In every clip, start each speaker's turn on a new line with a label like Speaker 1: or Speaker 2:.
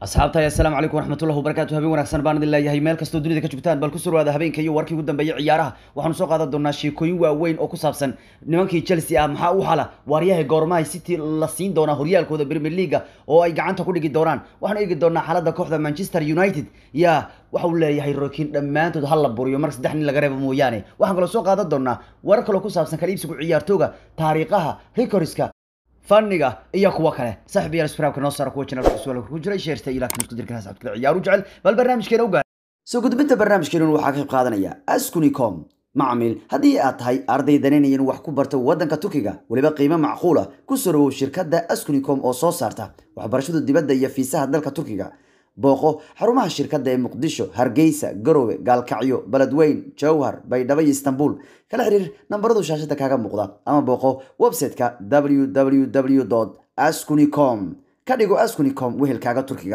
Speaker 1: asxaabtahay assalaamu calaykum waraxmatullahi wabarakatu habeen wanaagsan baan idin leeyahay meel kastoo dunida ka joogtaan bal ku surwaada habeenka iyo warkii ugu dambeeyay ciyaaraha waxaanu soo qaadan doonaa sheekooyin waaweyn oo ku saabsan nimankii chelsea ah maxaa u hala waaryahay goormahay city la siin doonaa horyaalkooda premier leaga oo ay gacanta ku dhigi doonaan waxaanu eegi doonaa xaaladda kooxda manchester united ya waxa uu leeyahay rokin dhammaantood ha la buriyo marka saddex nin laga reebo mooyaane waxaan kaloo soo qaadan doonaa warar kaloo ku saabsan kala iibsiga ciyaartooga taariikhaha rikoriska fanniga iyo kuwo kale saaxib yaal sbraabka noo saara kuwa channelka cusub ku jiray sheerta iyo laakiin isku dirkan asxaabta kale ciyaaru jecel bal barnaamijkeena u gaar soo gudbinta barnaamijkeena waxaa ka qayb qaadanaya askunicom macmiil haddii aad tahay arday danaynayan wax ku barta waddanka turkiga weliba qiimo macquula ku soo dhawow shirkadda askunicom oo soo saarta waxbarashada dibadda iyo fiisaha dalka turkiga booqo xarumaha shirkadda ee muqdisho hargeysa garowe gaalkacyo beledweyn jowhar baydhabo iyo istanbul kala xiriir nambaradu shaashada kaaga muuqda ama booqo website-ka www ascunicom ka dhigo ascunicom wehelkaaga turkiga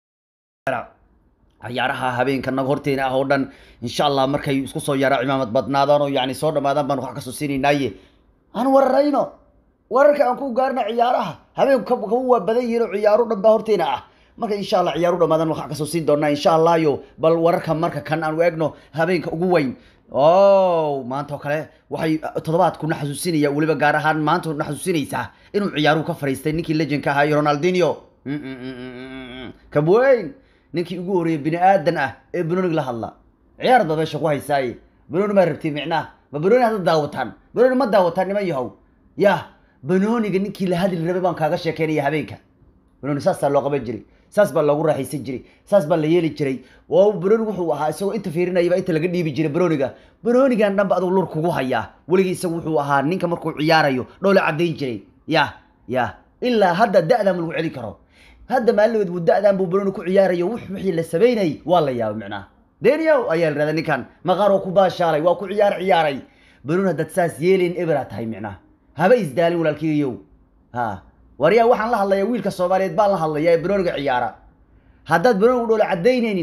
Speaker 1: ciyaaraha habeenka naga horteena ah oo dhan insha allah markay isku soo yaara cimaamad badnaadaan oo yani soo dhamaadaan baan wax kasoo siinaynaye aan wararayno wararka aan ku gaarna ciyaaraha habeenku kaba waa badan yihiin oo ciyaaro dhan baa horteena ah marka insha allah ciyaaru dhamaadan waxaan kasoo siin doonaa insha allahyo bal wararka marka kan aan eegno habeenka ugu weyn o maanta oo kale waxay toddobaadku na xasuusinaya weliba gaar ahaan maanta na xasuusinaysaa inuu ciyaaruhu ka fariistay ninkii legendka ahaa iyo ronaldinio kabweyn ninkii ugu horreeyay bini aadan ah ee banonig la hadla ciyaar baa meesha ku haysaaye banoni maa rabtay micnaha ma banoni hadda daawataan banoni ma daawataan niman yahow yah banoniga ninkii la hadli rabay baan kaaga sheekeynaya habeenka banoni saasaa loo qaban jiray saas baa loogu raaxaysan jiray saas baa la yeeli jiray oo baroni wuxuu ahaa isagoo inta fiirinayaba inta laga dhiibi jiray baroniga baronigan dhanba aduu lur kugu hayaa weligii isagu wuxuu ahaa ninka markuu ciyaarayo dhoole caddayn jiray ya ya ilaa hadda da-dan ma lagu celin karo hadda maalinood buu da-dan buu baroni ku ciyaarayo wixii la samaynayay waa la yaabay micnaha deniyow ayaa la rahda ninkan maqaar oo ku baashaalay waa ku ciyaar ciyaaray baroni haddaad saas yeelin ebera tahay micnaha haba isdaalin walaalkiiyow ha waryaa waxaan la hadlayaa wiilka soomaaliyeed baan la hadlayaa ee banoniga ciyaara haddaad banonigu dhoole caddaynaynin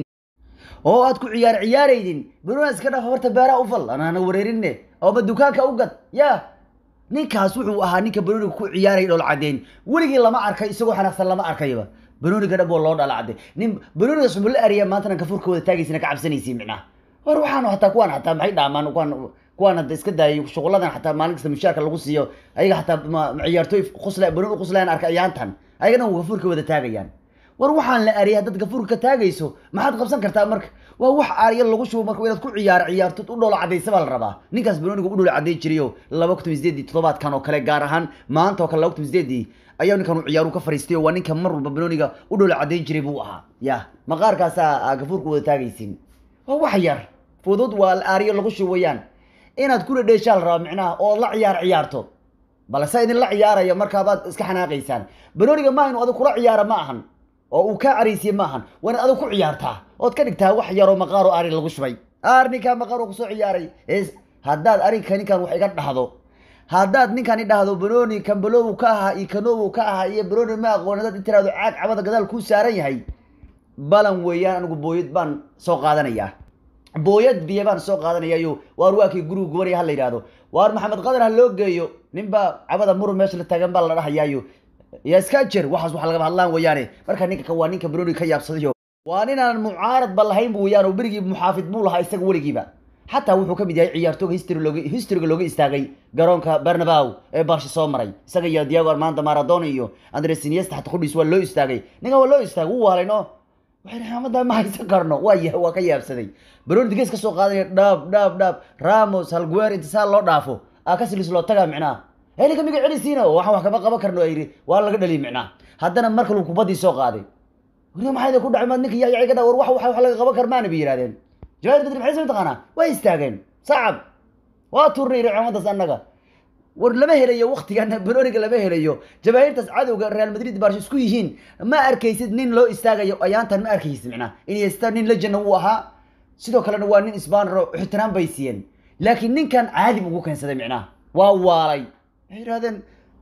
Speaker 1: oo aad ku ciyaar ciyaaraynin banoni iska dhaaf horta beeraha u fal anaana wareerinne ooma dukaanka u gad ya ninkaas wuxuu ahaa ninka banoniga ku ciyaaraya dhool caddeyn weligii lama arkay isagoo xanaaqsan lama arkayba banoniga dhan boo loo dhala cadday nin banoniga sumul la ariya maantana kafurkooda taagaysina ka cabsanaysi micnaha war waxaan hataa kuwaan hataa maxay dhaamaan kuwaan kuwaan hadda iska daayay shuquladan xataa maalin kasta mushaarka lagu siiyo ayaga xataa ma ciyaartooy qusla banoni quslayan arka ayaantan ayagana gafurka wada taagayaan war waxaan la ariyay haddaad gafurka ka taagayso maxaad qabsan kartaa marka waa wax aariya lagu shubo marka inaad ku ciyaaro ciyaartood u dholo cadaysa baa la rabaa ninkaas banoniga u dholo cadday jirayo laba kun sideedii toddobaadkan oo kale gaar ahaan maanta oo kale laba kun sideedii ayaa ninkan uu ciyaaru ka fariistay oo waa ninka mar walba banoniga u dholo caddayn jiray buu ahaa ya maqaarkaasaa gafurka wada taagaysin waa wax yar fudud waa aariyo lagu shubayaan inaad kula dheeshaa la rabaa micnaha oo la ciyaar ciyaarto balse idin la ciyaaraya markaabaad iska xanaaqaysaan banoniga maaha inu adig kula ciyaara ma ahan oo uu kaa caraysiye ma ahan waa inaad adig ku ciyaartaa ood ka dhigtaa wax yaroo maqaaro ari lagu shubay ar ninkaa maqaaro kusoo ciyaaray haddaad arinka ninkan wax iga dhahdo haddaad ninkan i dhahdo banoni kambalowu ka ahaa iyo kanowu ka ahaa iyo banoni ma aqoon haddaad intiraado caag cabada gadaal kuu saaran yahay balan weeyaan anigu booyad baan soo qaadanayaa booyad biyo baan soo qaadanayayo waar waakii guriga gubanaya ha la yidhahdo waar maxamed qadar ha loo geeyo ninbaa cabada murun meesha la taagan baa la dhahayaayo ya iska jer waxaas waxa lagaba hadlaan weeyaane marka ninka waa ninka banoni ka yaabsadayo waa ninaan mucaarad ba lahayn bu weyaan oo berigii muxaafid buu lahaa isaga weligiiba xataa wuxuu ka mid yahay ciyaartooga history looga historyga looga istaagay garoonka bernabow ee barsha soo maray isaga iyo diago armando maradona iyo andres iniesta xataa qudhiis waa loo istaagay ninkan waa loo istaagay wuu waalay no waxay raxmada ma haysan karno waa ya waa ka yaabsaday baroni digees ka soo qaadanaya dhaab dhaab dhaab ramos halguer intisaal loo dhaafo akasilis loo tagaa micnaha heliga miga celisiina waxaan wax kama qaban karno ayiri waa laga dhaliy micnaha haddana mar kalu kubaddii soo qaaday wariga maxay ku dhacay maad ninka yayaga dha war wax wax laga qaban karmaana bay yidhahdeen jawaad bedri maxay soo taqaanaa way istaageen sacab waa turnay raxmadaas annaga war lama helayo waktigan banoniga lama helayo jabaahiirtaas cadowga real madrid barsho isku yihiin ma arkaysid nin loo istaagayo ayaantan ma arkaysid micnaha iniesta nin legenda uu ahaa sidoo kalena waa nin isbaanro ixtiraam bay siiyeen laakiin ninkan caadi ugu keensaday micnaha waa waalay waxay yidhahdeen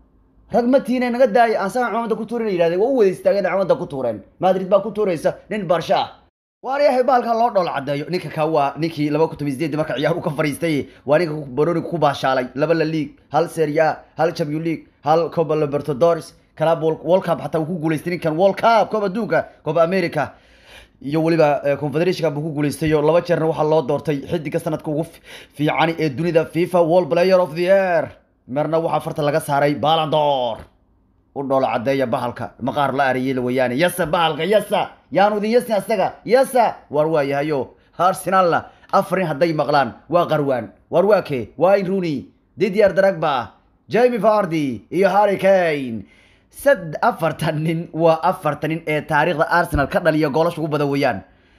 Speaker 1: rag matiina naga daaya aan sama cimamada ku tuurin yidhahdeen waa u wada istaageen cimamada ku tuureen madrid baa ku tuuraysa nin barsho ah waaryahay baalkan loo dhool caddeeyo ninka ka waa ninkii laba kun toban sideed marka ciyaar u ka fariistay waa ninka banoniga ku baashaalay laba la league hal serie a hal champion league hal copa libertadores club world cup xataa uu ku guuleystay ninkan world cup koob adduunka koob america iyo weliba confederation buu ku guuleystay oo laba jeerna waxaa loo doortay xidiga sanadka ugu fiican ee dunida fifa world player of the year marna waxaa farta laga saaray balandor u dhoolo cadeeya bahalka maqaar la ariyey weyaane yasa bahalka yasa yaanu idin yasin asaga yasa waar waayahayo arsenalna afarin hadday maqlaan waa qarwaan waar waa kee waa in rooney didier dragba jamie vardy iyo harry kane sad afartan nin waa afartan nin ee taariikhda arsenal ka dhaliya goolasha ugu badan weeyaan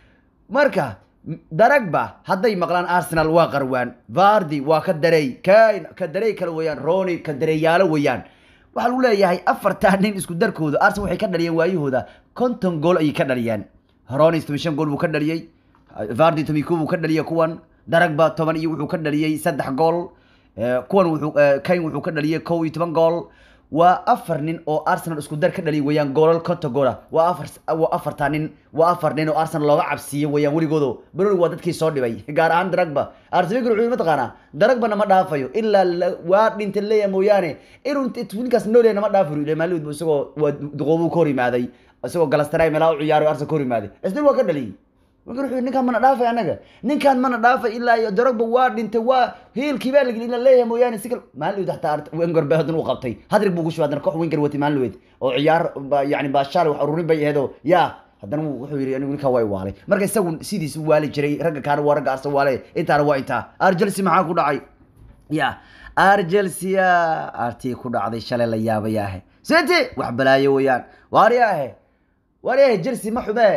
Speaker 1: marka daragba hadday maqlaan arsenal waa qarwaan vardy waa ka darey kane ka darey kale weeyaan rony ka dareeyaalo weeyaan waxaa lagu leeyahay afartan nin isku darkooda arsenal waxay ka dhaliyeen waayahooda konton gool ayay ka dhaliyeen rony toban shan gool buu ka dhaliyey vardy toban ko buu ka dhaliyey kuwan daragba toban iyo wuxuu ka dhaliyey saddex gool kuwan wuxuu kane wuxuu ka dhaliyey kow iyo toban gool waa afar nin oo arsenal isku dar ka dhaliya weeyaan goolal konton goola waa afar waa afartaa nin waa afar nin oo arsenal looga cabsiiyey weeyaan weligoodo broni waa dadkii soo dhibay gaar ahaan daragba arsenal wuxuu mataqaanaa daragbana ma dhaafayo ilaa waa dhinta leeya mooyaane inuu ninkaas nooleyna ma dhaafayo ile maalid isagoo waa duqoobuu ka hor yimaaday isagoo galastaraay meelaa u ciyaarayo arsenal ka hor yimaaday isdil waa ka dhaliyey marka wuxuu ninkaan mana dhaafay anaga ninkaan mana dhaafay ilaa iyo darogba waa dhintay waa hiilkii baa lageli ina leeyahay mooyaane si kale maalin hataa wenger ba hadan u qabtay hadrig buu kushuba haddana koox wenger watay maalin weyd oo ciyaar yani baashaale wax ururin bay aheedoo yaa haddana wuxuu yidhi anigu ninkaa waa waalay marka isagu sidiis u waali jiray ragga kaana waa ragga arsa waale intaana waa intaa arjelsi maxaa ku dhacay ya arjelsia artii ku dhacday shalay la yaabayaahe siti wax balaayo weeyaan waariyaahe waariyaahe jelsi ma xumee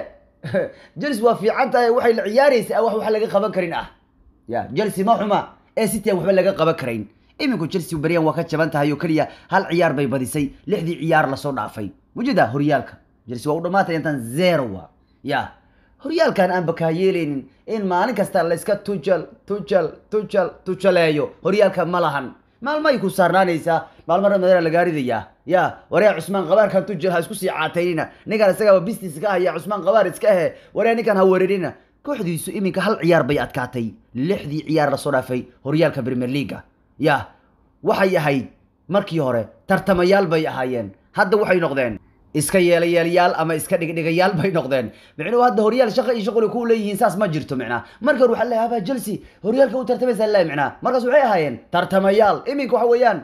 Speaker 1: jels waa fiican tahay waxay la ciyaaraysaa wax wax laga qaban karin ah ya chelsea ma xuma ee city aan waxba laga qaban karayn iminku chelsea beryan waa ka jaban tahay oo keliya hal ciyaar bay badisay lixdii ciyaar lasoo dhaafay mujida horyaalka chelsea waa u dhamaatay intaan zero wa ya horyaalkan aan bakaa yeelaynin in maalin kasta layska tujal tujal tujal tujaleeyo horyaalka ma lahan maalmo ay ku saarnaanaysaa maalmo ramadaan lagaa ridayaa ya waryaa cusmaan qabaarkan tujal ha isku sii caataynina ninkan isagaaba business ka haya cusmaan qabaar iska ahe waryaa ninkan ha weerarina kooxdiisu iminka hal ciyaar bay adkaatay lixdii ciyaar lasoo dhaafay horyaalka premier leaga ya waxay ahayd markii hore tartamayaal bay ahaayeen hadda waxay noqdeen iska yeelayeelyaal ama iska dhigdhigayaal bay noqdeen micnuhu hadda horyaal shaqa iyo shaquli ku leeyihiin saas ma jirto micnaa marka hore waxaa leeyahay haba chelsea horyaalka u tartamaysaa leeyahay micnaa markaas waxay ahaayeen tartamayaal iminka waxa weeyaan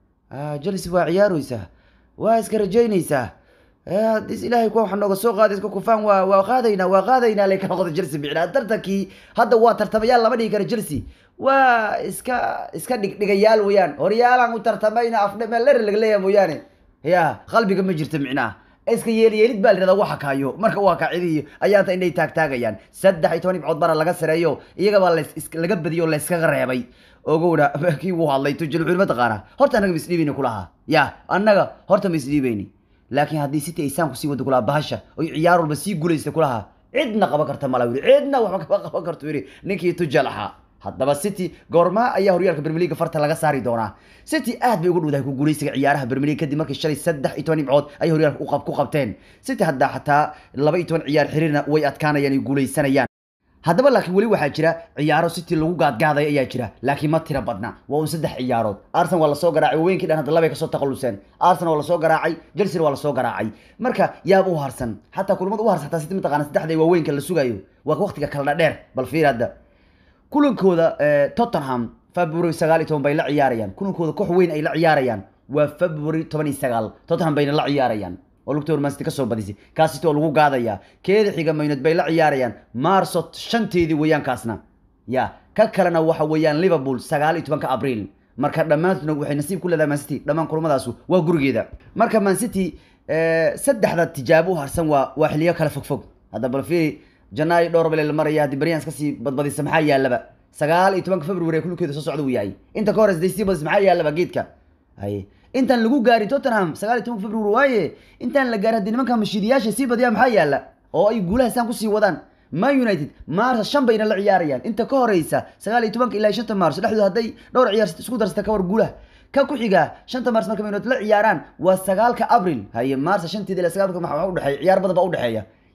Speaker 1: chelsea waa ciyaaraysaa waa iska rajaynaysaa hadis ilaahay kuwa waxa nooga soo qaaday iska kufaan waa waa qaadaynaa waa qaadaynaa lay ka noqda chelsea micnaa tartankii hadda waa tartamayaal lama dhigi karo chelsea waa iska iska dhigdhigayaal weeyaan horyaalaan u tartamayna afdhemeler laga leeyahay mooyaane ya qalbiga ma jirto micnaha iska yeelyeelid baa layihahdaa waxa kaayo marka waa kaacidiyo ayaanta inay taagtaagayaan saddex iyo toban ibcood bana laga sareeyo iyagabaa laga badiyo o layskaga reebay ogowna kii wuu hadlay tujil wuxuu mataqaanaa horta annaga ma isdhiibayni kulahaa ya annaga horta ma isdhiibayni laakiin haddii city ay saan kusii wada kulahaa bahasha oy ciyaar walba sii guulaysta kulahaa cidna qaban karta mala yidhi cidna waxba kama qaban karto yidhi ninkii tujal ahaa haddaba city goormaa ayaa horyaalka premier league farta laga saari doonaa city aad bay ugu dhowdahay ku guuleysiga ciyaaraha premier league kadib markii shalay saddex iyo toban dhibcood ay horyaalka ku qabteen city hadda xataa laba iyo toban ciyaar xiriirna way adkaanayaan ay guuleysanayaan haddaba laakiin weli waxaa jira ciyaaro city lagu gaadgaaday ayaa jira laakiin ma tira badna waa un saddex ciyaarood arsenal waa lasoo garaacay waweenkii dhan hadda labay kasoo takhaluseen arsenal waa lasoo garaacay chelsea waa lasoo garaacay marka yaab u harsan xataa kulamada u harsan xataa city mataqaana saddexda waaweynka la sugayo waa waqtiga kala dheer bal fiir hadda kulankooda tottenham february sagaal iyo toban bay la ciyaarayaan kulankooda koox weyn ay la ciyaarayaan waa february toban iyo sagaal tottenham bayna la ciyaarayaan oo lugta mancity kasoo badisay kaasito oo lagu gaadayaa keeda xiga maynad bay la ciyaarayaan marso shanteedii weeyaan kaasna ya ka kalena waxa weeyaan liverpool sagaal iyo tobanka abriil marka dhammaantuna waxay nasiib ku leedahay mancity dhammaan kulamadaas waa gurigeeda marka mancity saddexda tijaabo u harsan waa waa xiliyo kala fogfog hadda bal fiiri janaayo dhowr bale la maraya haddii baryaans kasii badbadisa maxaa yaalaba sagaal iyo tobanka february kulkeeda soo socda uu yahay inta ka hores sii badis maxaa yaalaba geedka haye intaan lagu gaarin tottenham sagaal iyo tobanka february waaye intaan la gaarin haddii nimanka mashiidiyaasha sii badiyaa maxaa yaala oo ay guulaha saan kusii wadaan man united maarsa shan bayna la ciyaarayaan inta ka horeysa sagaal iyo tobanka ilaa shanta maarso dhexdooda hadday dhowr ciyaar isku darsata ka war guulaha ka ku xiga shanta maars marka man united la ciyaaraan waa sagaalka abril haye maarsa shanteeda ilaa sagaalka maxaa udhexeeya ciyaar badan baa udhexeeya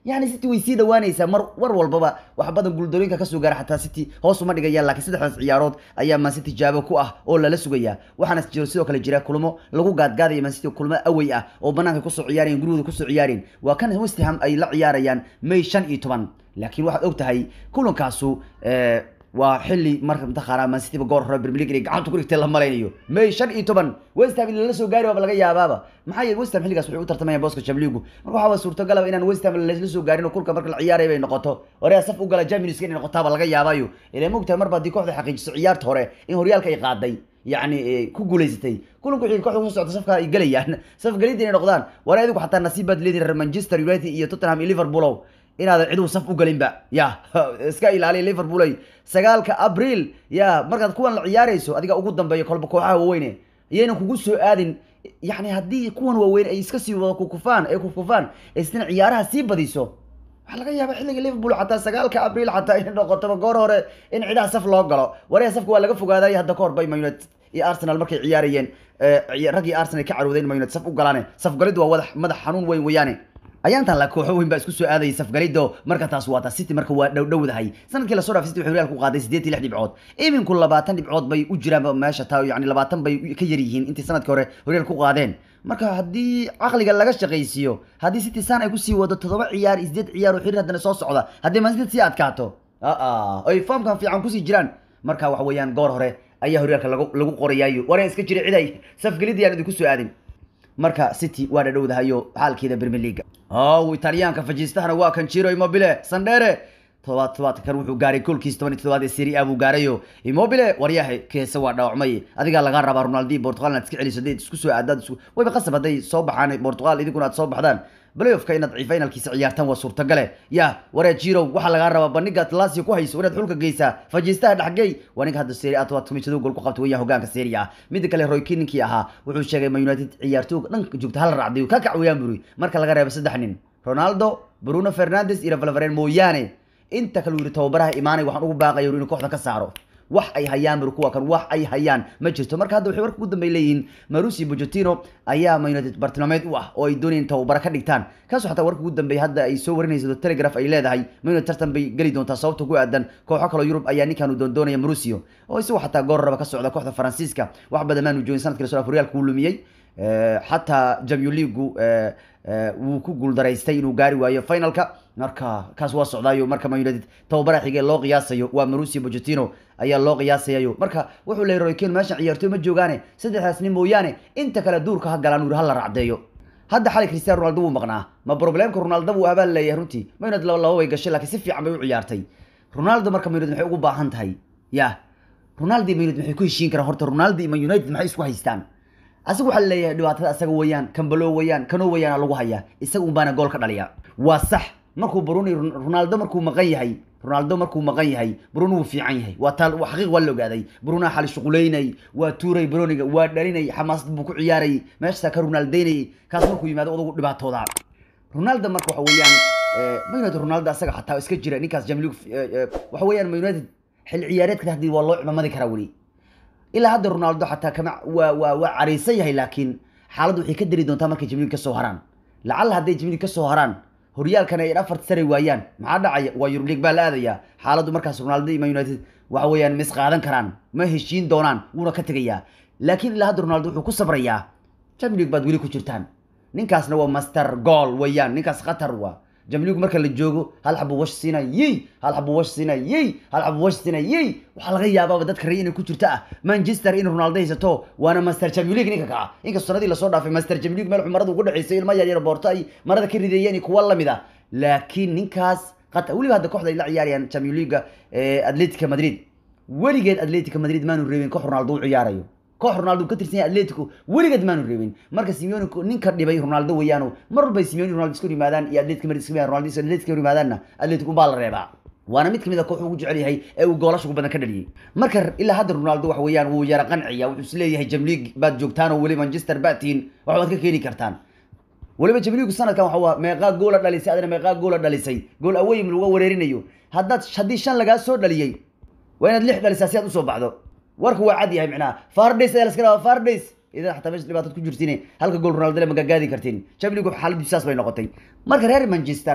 Speaker 1: yani city way sii dhawaanaysaa mar war walbaba wax badan guuldarooyinka kasoo gaara xataa city hoos uma dhigayaan laakiin saddexdaas ciyaarood ayaa man city jaabo ku ah oo lala sugayaa waxaana jiro sidoo kale jira kulmo lagu gaadgaadaya man city kulmo awey ah oo banaanka kusoo ciyaarayan gurigooda kusoo ciyaareen waa kan west ham ay la ciyaarayaan may shan iyo toban laakiin waxaad og tahay kulankaasu waa xilli marka mataqaanaa man cityba goor hore premier league inay gacanta ku dhigtay la malaynayo may shan iyo toban west ham in lala soo gaari waaba laga yaabaaba maxaa yeele west ham xilligaas waxay u tartamayaan booska chamligu marka waxaa suurtagalaba inaan west ham lasla soo gaarin oo kulka marka la ciyaaraya bay noqoto horea saf u gala jaminska inay noqotaaba laga yaabayo ilaa mogtahay marba haddii kooxda xaqiijiso ciyaarta hore in horyaalka ay qaaday yacni ku guulaysatay kulanku wixii kooxda kusoo socda safka ay gelayaan saf gelidda inay noqdaan war adigu xataa nasiib baad leedihin reer manchester united iyo tottenham iyo liverpoolow inaadan ciduu saf u galinba ya iska ilaaliya liverpool ay sagaalka abriil ya markaad kuwan la ciyaarayso adiga ugu dambeeya kolba kooxaha waaweyne iyaynan kugu soo aadin yani haddii kuwan waaweyn ay iska sii wada kukufaan ay kukufaan isna ciyaaraha sii badiso waxaa laga yaaba xilliga liverpool xataa sagaalka abriil xataa inay noqotoba goor hore in cidaha saf loo galo waree safka waa laga fogaaday hadda kahor bay man united iyo arsenal markay ciyaarayeen raggii arsenal ka carowdeen man united saf u galaane safgalid waa wadax madax xanuun weyn weeyaane ayaantan la kooxo weyn baa isku soo aadayay safgalido marka taas waa ta city marka waa dhow dhowdahay sanadkii lasoo dhaaf city wuxuu real ku qaaday siddeed iyo lix dhibcood iminku labaatan dhibcood bay u jiraan meesha taa yani labaatan bay ka yar yihiin intii sanadkii hore horyal ku qaadeen marka haddii caqliga laga shaqaysiiyo haddii city san ay kusii wado toddoba ciyaar iyo siddeed ciyaar oo xiriir haddana soo socda haddii man city sii adkaato aa ay formkan fiican kusii jiraan marka waxa weeyaan goor hore ayaa horyaalka lagu lagu qorayaayo waree iska jira cid ay safgelidii aan idinku soo aadin marka city waa dhadhowdahayo xaalkeeda premier league ow italyaanka fajiistahana waa kan jiro immobile sandhere todobaad todobaadka kan wuxuu gaaray goolkiisa toban iyo todobaad ee serie a buu gaarayo immobile waryahay keese waa dhaawacmay adigaa laga rabaa ronaldi portugal inaad iska celiso hadday isku soo aadaad isku wayba qasab hadday soo baxaan portugal idinkuna aad soo baxdaan playoffka inaad finalkiisa ciyaartaan waa suurtagale ya waree jirow waxaa lagaa rabaa bandhiga lasio ku hayso inaad xulka geysaa fajiistaha dhexgey waa ninka hadda serie a tobaad kumishaduu gool ku qabta weyaa hogaanka serie a midda kale roy kii ninkii ahaa wuxuu sheegay man united ciyaartooga dhanka joogta hal raacday ka kac weeyaan buri marka laga reebo saddex nin ronaldo bruno fernandes iyo valveren mooyaane inta kale yiri tababaraha imaanay waxaan ugu baaqaya inuu kooxda ka saaro wax ay hayaan bur kuwa kan wax ay hayaan ma jirto marka hadda waxay warka ugu dambeey leeyihiin marusi pochettino ayaa man united bartilmaameed u ah oo ay doonayeen tababara ka dhigtaan kaasoo xataa warka ugu dambeey hadda ay soo warinayso telegraph ay leedahay man united tartan bay geli doontaa sababta ku aadan kooxo kaloo yurub ayaa ninkan uu doondoonaya marusio oo isagoo xataa goor raba ka socda kooxda faransiiska wax badan maanu joogin sanadkii lasoo horyaalka uu lumiyey xataa jamio leagu wuu ku guuldaraystay inuu gaari waayo finalka marka kaas waa socdaayo marka man united tababaraha xigee loo qiyaasayo waa marusi pochettino ayaa loo qiyaasayayo marka wuxuu leeyay roy kane meeshan ciyaartooy ma joogaane saddexdaas nin mooyaane inta kale duurka ha galaan uri hala racdeeyo hadda xalay cristiano ronaldo wuu maqnaa ma problemka ronaldo wuu abaal leeyahay runtii man united laba laba way gashay laakiin si fiican bay u ciyaartay ronaldo marka man united maxay ugu baahan tahay ya ronaldo iyo man united maxay ku heshiin karaan horta ronaldo iyo man united maxay isku haystaan asaga waxaa leeyahay dhibaatada asaga weeyaan kambalo weeyaan kano weeyaan lagu hayaa isaga un baana gool ka dhaliya waa sax markuu bruni ronaldo markuu maqan yahay ronaldo markuu maqan yahay bruno wuu fiican yahay waa taal xaqiiq waa la ogaaday bruna xali shuquleynay waa tuuray broniga waa dhalinay xamaasad buu ku ciyaarayay meeshasaa ka ronaldeynayay kaas markuu yimaado odagu dhibaatooda ronaldo marka waxa weeyaan ma united ronaldo asaga xataa iska jira ninkaas jamlig waxa weeyaan ma united xilli ciyaareedka haddii waa loo cimamadi karaa weli ilaa hadda ronaldo xataa kama waa waa waa cariisan yahay laakiin xaaladdu waxay ka dari doontaa markay jamlig ka soo haraan lacalla hadday jamlig ka soo haraan horyaalkana ay afar saray waayaan maxaa dhacaya waa yurub league baa la aadayaa xaaladdu markaas ronaldo iyo man united waxa weeyaan mis qaadan karaan ma heshiin doonaan wuuna ka tegayaa laakiin ilaa hadda ronaldo wuxuu ku sabrayaa champions league baad weli ku jirtaan ninkaasna waa master goal weeyaan ninkaas khatar waa jamligu marka la joogo hal xabu wash siina yey hal xabu wash siina yey hal xabu wash siina yey waxaa laga yaabaaba dadka rey inay ku jirto ah manchester in ronaldo haysato waana master champions league ninka kaca inkastoo sanadii lasoo dhaafay master champions league meel marada ugu dhaceysay ilma yaryar boorto ay marada ka rideeyeen kuwa lamid ah laakiin ninkaas qata weliba hadda kooxda ay la ciyaarayaan champions league atletica madrid weligeed atletica madrid maanu reebin koox ronaldo u ciyaarayo koox ronaldo ka tirsan yahay atletico weligeed maanu reebin marka simeone ninka dhibay ronaldo weeyaano mar walbay simeone ronaldo isku yimaadaan iyo atletico madrid isku ronaldo atletico yimaadaanna atletico baa la reebaa waana mid kamid a koox ugu jecel yahay ee uu goolasha ugu badan ka dhaliyay marka ilaa hadda ronaldo waxa weeyaan wuu yara qanciya wuxuu is leeyahay jamliig baad joogtaan oo weli manchester baad tihiin wax baad ka keeni kartaan weliba jamliigu sanadkan waxa waa meeqaa goola dhalisay adana meeqaa goola dhalisay gool aweyim laga wareerinayo haddaad haddii shan lagaa soo dhaliyey waa inaad lix dhalisaa si aad usoo baxdo warka waa cad yahay micnaha fardays ayaa laska rabaa fardays idan xataa meesha dhibaatad ku jirtiin halka gool ronaldo le magagaadi kartiin champions league xaaladdu saas bay noqotay marka reer manchester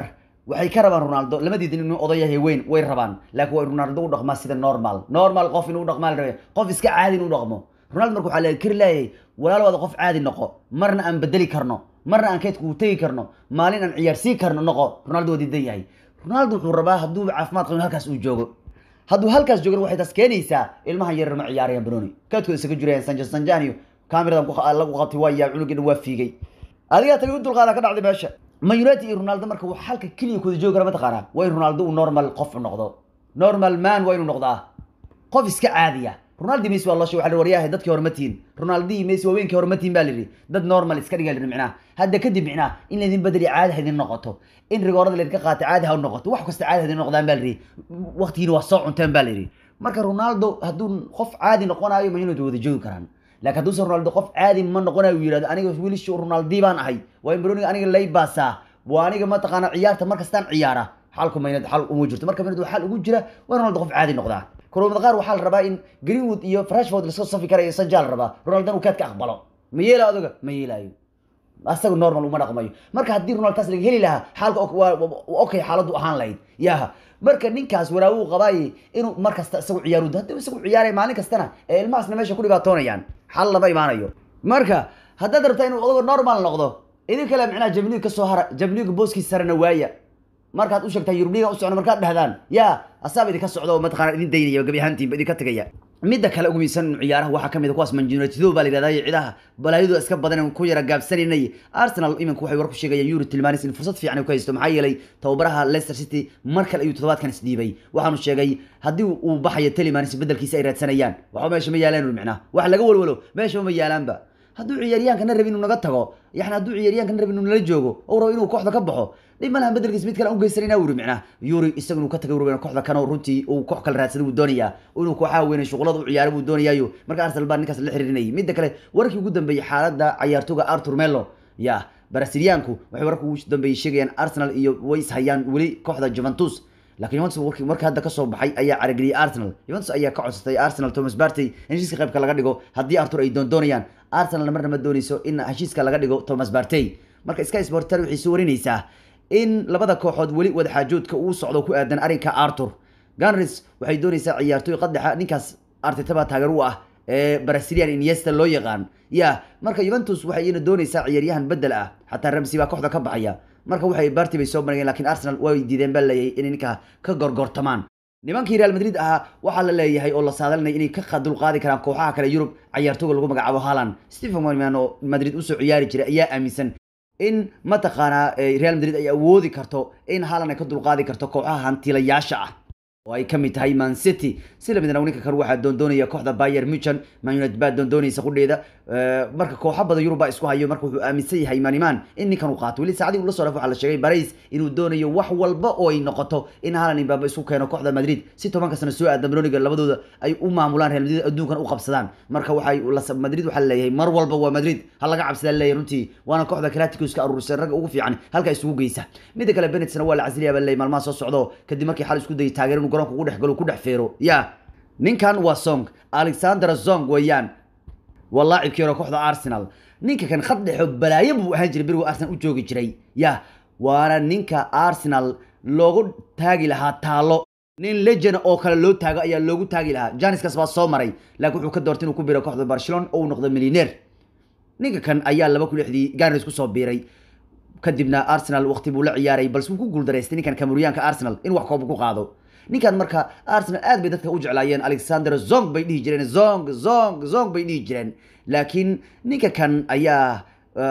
Speaker 1: waxay ka rabaan ronaldo lamadiidin inuu odayahay weyn way rabaan laakiin waa ronaldo u dhaqmaa sida normal normal qof inuu dhaqmaa la rabay qof iska caadi inuu dhaqmo ronaldo marka waxaa la kari leeyahay walaalawaada qof caadi noqo marna aan bedeli karno marna aan keedka u tegi karno maalin aan ciyaarsiin karno noqo ronaldo waa diidan yahay ronaldo wuxuu rabaa hadduu caafimaad qabo halkaas uu joogo hadduu halkaas joogana waxay taas keenaysaa ilmahan yaryar ma ciyaarayaan banoni kaadkooda isaga jirayaan sanjan sanjaniyo kaamiradan lagu qabtay waa yaa cunugina waa fiigay adigaa tagay u dulqaada ka dhacday meesha man united iyo ronaldo marka wax halka keliya kuwada joogi kara mataqaanaa waa in ronaldo uu normal qof noqdo normal man waa inuu noqdaa qof iska caadiya ronaldo messi waa loo sheegay waxa waryahay dadkii hore ma tihin ronaldo iyo messi waaweynki hore ma tihin baa lihi dad normal iska dhiga lihi micnaha hadda kadib micnaha in laydin bedeli caadi ha idin noqoto in rigoorada laydinka qaata caadi ha u noqoto wax kasta caadi ha idin noqdaan baa lihi waqtigiina waa soo cunteen baa lihi marka ronaldo hadduu qof caadi noqonayo man united wada joogi karaan laakiin hadduusan ronaldo qof caadi ma noqonayo uu yidhahdo aniga wiilishi ronaldi baan ahay waa in baroniga aniga lay baasaa waa aniga mataqaana ciyaarta markastaan ciyaara xalku maynad xal uma jirto marka maynad xal ugu jira waa ronaldo qof caadi noqdaa kulamada qaar waxaa la rabaa in greenwood iyo frashford lasoo safi karayo sanjaa la rabaa ronaldan uu kaadka aqbalo ma yeela adoga ma yeelaayo asaga normal uma dhaqmayo marka haddii ronald taas laga heli lahaa xaalka waa okay xaaladdu ahaan lahayd yaha marka ninkaas waraawuu qabaaye inuu mar kasta isagu ciyaaru haddii isagu ciyaaraya maalin kastana ee ilmahaasna meesha ku dhibaatoonayaan xal lama imaanayo marka haddaad rabtaa inuu odago normal noqdo idin kale micnaha jamliga kasoo hara jamliga booskiisa sarena waaya markaad u sheegtaa yurubliga u socno markaad dhahdaan ya asaaba idinka socdo oo mataqana idin daynaya gabi ahaantiinba idinka tegaya midda kale ugu miisan ciyaaraha waxaa kamid a kuwaas manjunatido baa la yidhahdaa ciidaha balaayadu iska badan ku yara gaabsanaynay arsenal iminka waxay war ku sheegayaan yuri tilmaanis in fursad fiican ku haysto maxaa yeelay tababaraha leicester city mar kale ayuu toddobaadkan isdhiibay waxaanu sheegay haddii uu baxayo tilmaanis bedelkiisa ay raadsanayaan waxba meesha ma yaalaan micnaha wax laga walwalo meesha ma yaalaanba hadduu ciyaaryahankana rabi inuu naga tago yani hadduu ciyaaryahankana rabi inuu nala joogo ou rabo inuu kooxda ka baxo dhib malahan bedelkiis mid kale aan ugeysanayna wuri micnaha yuri isaga inuu ka tagay rabo kooxda kana runtii uu koox kale raadsada buu doonayaa inuu kooxaha weynay shuqulada u ciyaaro buu doonayaayo marka arsenal baa ninkaas la xiriirinayay midda kale warkii ugu dambeeyey xaaladda cayaartooga artur melo ya brasiliyaanku waxay warka ugu dambeeyey sheegayaan arsenal iyo way ishayaan weli kooxda juventus laakiin Juventus warkii marka hadda ka soo baxay ayaa carageliyay Arsenal Juventus ayaa ka codsatay Arsenal Thomas Partey in heshiiska qaybka laga dhigo haddii Arthur ay doondoonayaan Arsenal marna ma doonayso in heshiiska laga dhigo Thomas Partey marka Sky Sports waxay soo warinaysaa in labada kooxood weli wada xaajoodka uu socdo ku aadan arrinka Arthur Gunners waxay doonaysaa ciyaartooy qadaxa ninkaas Arteta baa taageer u ah ee Brazilian Iniesta loo yaqaan ya marka Juventus waxay iyana doonaysaa ciyaaryahan bedel ah xataa Ramsey baa kooxda ka baxaya marka waxay Barty bay soo marayeen laakiin Arsenal way diideen baa leeyahay inay ninka ka gorgortamaan nimankii Real Madrid ahaa waxaa la leeyahay oo la saadalinay inay ka qadul qaadi karaan kooxaha kale Yurub ciyaartooyga lagu magacaabo Haaland Stephen Moyman oo Madrid u soo ciyaari jiray ayaa aaminsan in mataqaanaa Real Madrid ay awoodi karto in Haaland ay ka dulqaadi karto kooxaha hantilayaasha ah oo ay kamid tahay man city si lamid ah ninka kale waxaa doondoonaya kooxda bayer muchan man united baa doondoonaysa qudheeda marka kooxo badan yurub baa isku hayo marka wuxuu aaminsan yahay maniman in ninkan uu qaato weli saacadii ula soo dhaf waxaa la sheegay barais inuu doonayo wax walba oo ay noqoto in haaland imbaaba isku keeno kooxda madrid si tobanka sano soo aadan broniga labadooda ay u maamulaan real madrid adduunkan u qabsadaan marka waxay madrid waxaa leeyahay mar walba waa madrid ha laga cabsadaa leeyahay runtii waana kooxda claticos ka aruursan ragga ugu fiican halka isugu geysa midda kale benetsna waa la casiliyaa baa leeyahay maalmaha soo socdo kadib markii xal isku dayay taageer inuu garoonka ugu dhex galo ku dhex feero ya ninkan waa song alexander zong weeyaan waa laacibkii hore kooxda arsenal ninka kan khad dhexo balaayo buu ahaan jiray berigu arsenal u joogi jiray ya waana ninka arsenal loogu taagi lahaa taalo nin legend oo kale loo taago ayaa loogu taagi lahaa janiskas baa soo maray laakiin wuxuu ka doortay inuu ku biiro kooxda barcelona oo uu noqdo millioneer ninka kan ayaa laba kun lixdii garis kusoo biiray kadibna arsenal waqti buu la ciyaaray balse wuu ku guuldaraystay ninkan kamuriyaanka arsenal in wax koob ku qaado ninkan marka arsenal aad bay dadka u jeclaayeen alexander zong bay dhihi jireen zong zong zong bay dhihi jireen laakiin ninka kan ayaa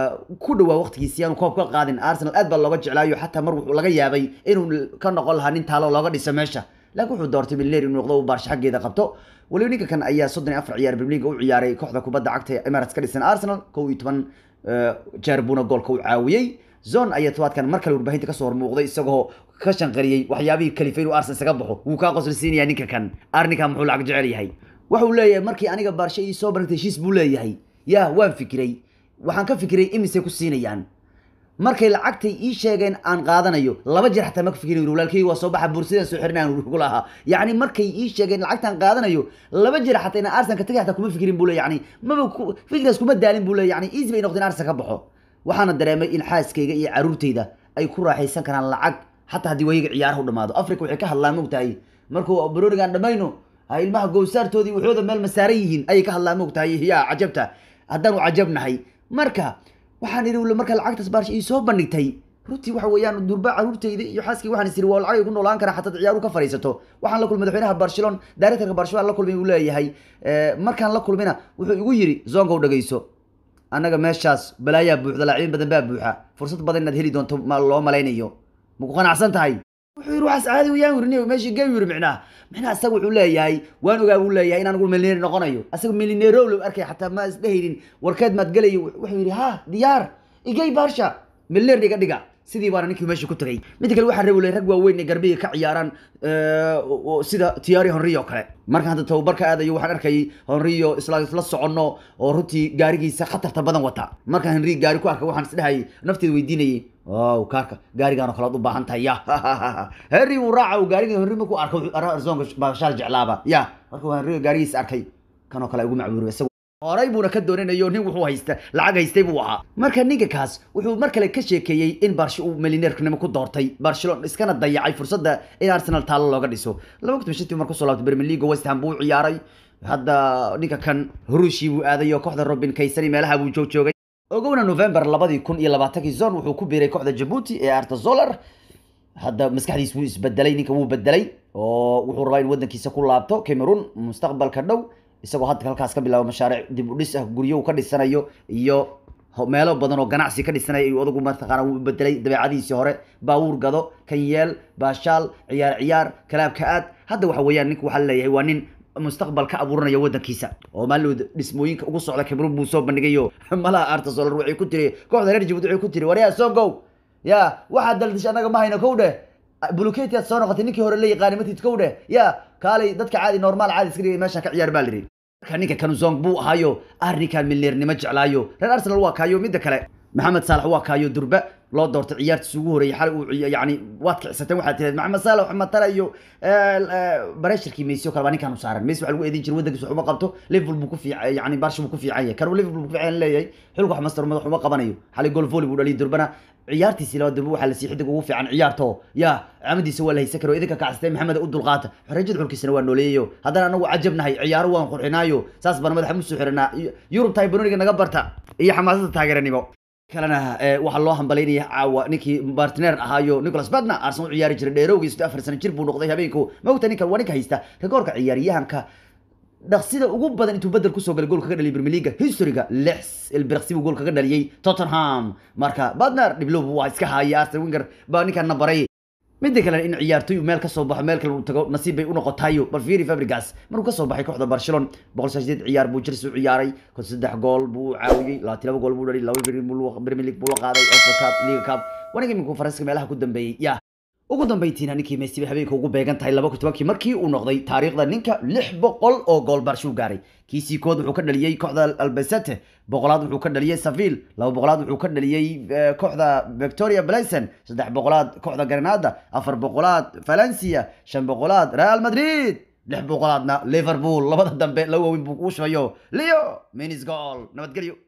Speaker 1: ku dhawaa waqtigiisi aanu koob ka qaadin arsenal aad baa looga jeclaayo xataa mar wuxuu laga yaabay inuu ka noqon lahaa nin taalo looga dhiso meesha laakiin wuxuu doortay milner inuu noqdo baarsha xaggeeda qabto waliba ninka kan ayaa soddon iyo afar ciyaar premier league u ciyaaray kooxda kubadda cagta ee emirates ka dhisan arsenal kow iyo toban jeer buuna goolka u caawiyey zone ayaa tobaadkan mar kale warbaahinta kasoo hormuuqday isagoo ka shanqariyey waxyaabihii kalifay inuu arsenal isaga baxo wuu kaa qoslisiinaya ninka kan arninkan muxuu lacag jecel yahay waxuu leeyahay markii aniga baarsha ii soo baragtay heshiis buu leeyahay ya waan fikiray waxaan ka fikiray imisay ku siinayaan markay lacagtay ii sheegeen aan qaadanayo laba jeer xataa ma ka fikirin walaalkay waa soo baxa bursidaan soo xirinaan ugu lahaa yacni markay ii sheegeen lacagtaan qaadanayo laba jeer xataa inaan arsenal ka tagay xataa kuma fikirin buu le yani maba fikiraas kuma daalin buu le yani easy bay noqdeen arsenal ka baxo waxaana dareemay in xaaskayga iyo caruurtayda ay ku raaxaysan karaan lacag xataa haddii wayiga ciyaaraha u dhamaado africa waxay ka hadlaan mogtahay markuu baronigan dhamayno ha ilmaha gowsaartoodii waxooda meel masaaran yihiin ayay ka hadlaan mogtahay yaa cajabta haddaanu cajabnahay marka waxaan idhi marka lacagtaas baarsha ii soo bandhigtay runtii waxa weeyaan durba caruurtayda iyo xaaskii waxaan isiri waa lacag ay ku noolaan karaa xataa ciyaaru ka fadhiisato waxaan la kulmay madaxweynaha barcelona directorka barcelona la kulmay uu leeyahay markaan la kulmina wuxuu igu yiri zongow dhegeyso annaga meeshaas balaayaa buuxda laacibiin badan baa buuxa fursad badan inaad heli doonto ma loo malaynayo ma ku qanacsan tahay wuxuu yiri waxaas caadi wayaan wirin meeshii gey yiri micnaha micnaha asaga wuxuu leeyahay waan ogaa buu leeyahay inaan ugu milneer noqonayo asaga milneerow low arkay xataa ma isdhehaynin warkeed maad gelayo wuxuu yidhi ha diyaar igey baarsha milneer dhiga dhiga sidii baana ninkii meesha ku tagay midda kale waxaa reebulay rag waaweyn ee garbiga ka ciyaaraan sida tiyaari honriyo kale markaan hadda tababarka aadayo waxaan arkayay honriyo isla isla soconno oo runtii gaarigiisa khatarta badan wata markaan henri gaari ku arkay waxaan isdhehayay nafteeda weydiinayay wow kaarka gaarigaan oo kale ad u baahan tahay ya henri wuu raaca uu gaariga henri markuu arkay arzoonka baashaal jeclaaba ya markuu henri gaarigiisa arkay kan oo kale ugu macbuuriy isagu horay buuna ka doonanayo nin wuxuu haysta lacag haystay buu ahaa marka ninka kaas wuxuu mar kale ka sheekeeyey in barshi uu milineerknimo ku doortay barcelona iskana dayacay fursadda in arsenal taallo looga dhiso laba kun shantii mar kusoo laabtay premier league west ham buu u ciyaaray hadda ninka kan hurushii buu aaday oo kooxda robin kaysani meelaha buu joog joogay ogowna november labadii kun iyo labaatankii zon wuxuu ku biiray kooxda jabuuti ee artazolar hadda maskaxdiis wuu isbedelay ninka wuu bedelay oo wuxuu rabaa in wadankiisa ku laabto cameroon mustaqbalka dhow isagoo hadda halkaas ka bilaabo mashaariic dib u dhis ah guryo uu ka dhisanayo iyo meelo badan oo ganacsi ka dhisanaya ayuu odagu mataqaana wuu bedelay dabeecadiisii hore baawuur gado kan yeel baashaal ciyaar ciyaar kalaabka aad hadda waxa weeyaan ninka waxaa laleeyahay waa nin mustaqbal ka abuuranaya wadankiisa oo maalowda dhismooyinka ugu socda cameroon buu soo bandhigayo malaha artasolar waxay ku tiri kooxda reer jabuuti waxay ku tiri waryaa songow ya waxaad daldish annaga ma hayno kow dheh buluketi aad soo noqotay ninkii hore la yaqaanay matid kow dheh ya kaalay dadka caadi normaal caadi iska dhigay meeshaan ka ciyaar baa lihi marka ninka kanuzong buu ahaayo arrinkan milneernimo jeclaayo reer arsenal waa kaayo midda kale maxamed saalax waa kaayo durba loo doortay ciyaartiis ugu horeeyay xalay uu yani waad kicsateen waxaad tirahed maxamed saalax matala iyo bareshirkii messi oo kale baa ninkan u saaran messi waxa lagu eedin jiray wadankiisa wax uma qabto liverpool buu ku fiican yani barshi buu ku fiican yahay kan liverpool buu ku fiican leeyahay xilku wax master madax uma qabanayo xalay gol volley buu dhaliyay durbana ciyaartiisii laba durba waxaa la sii xidig ugu fiican ciyaarto ya camadiisa waa la haysan karo idinka kacsatay maxamed u dulqaata xorejada xulkiisana waa nooleeyayo haddana anagu cajabnahay ciyaaro waan qurxinaayo saas baan madaxa musoo xiranaa yurub tahay banoniga naga barta iyo xamaasada taageeranimo kalena waxaa loo hambalaynaya caawa ninkii bartner ahaayo nicholas badna arsenal u ciyaari jiray dheerowgii sidoo afar sano jir buu noqday habeenku mogta ninkan waa ninka haysta rekoorka ciyaaryahanka dhaqsida ugu badan intuu bedel kusoo galay gool kaga dhaliyay premier leaga historyga lix ilbirqsi buu gool kaga dhaliyay tottenham marka badner dhiblow waa iska haaya arsenal winger baa ninkan na baray midda kale in ciyaartoy meel kasoo baxo meel kale uu tago nasiib bay u noqotayo bal fiiri fabrigas markuu kasoo baxay kooxda barcelona boqol shan ciyaar buu chelsea u ciyaaray kon saddex gool buu caawiyey labaatan laba gool buu dhaliyay laba premier league buu la qaaday fa cup liga cup waniga iminku faransiska meelaha ku dambeeyey ya ugu dambeyntiina ninkii messi bay habeenka ugu beegan tahay laba kun tobankii markii uu noqday taariikhda ninka lix boqol oo gool barshuu gaaray kiisii kood wuxuu ka dhaliyey kooxda albesete boqolaad wuxuu ka dhaliyey saville laba boqolaad wuxuu ka dhaliyey kooxda victoria blason saddex boqolaad kooxda granada afar boqolaad valencia shan boqolaad real madrid lix boqolaadna liverpool labada dambe la waaweyn buu kuu shubayo leo minis gool nabadgelyo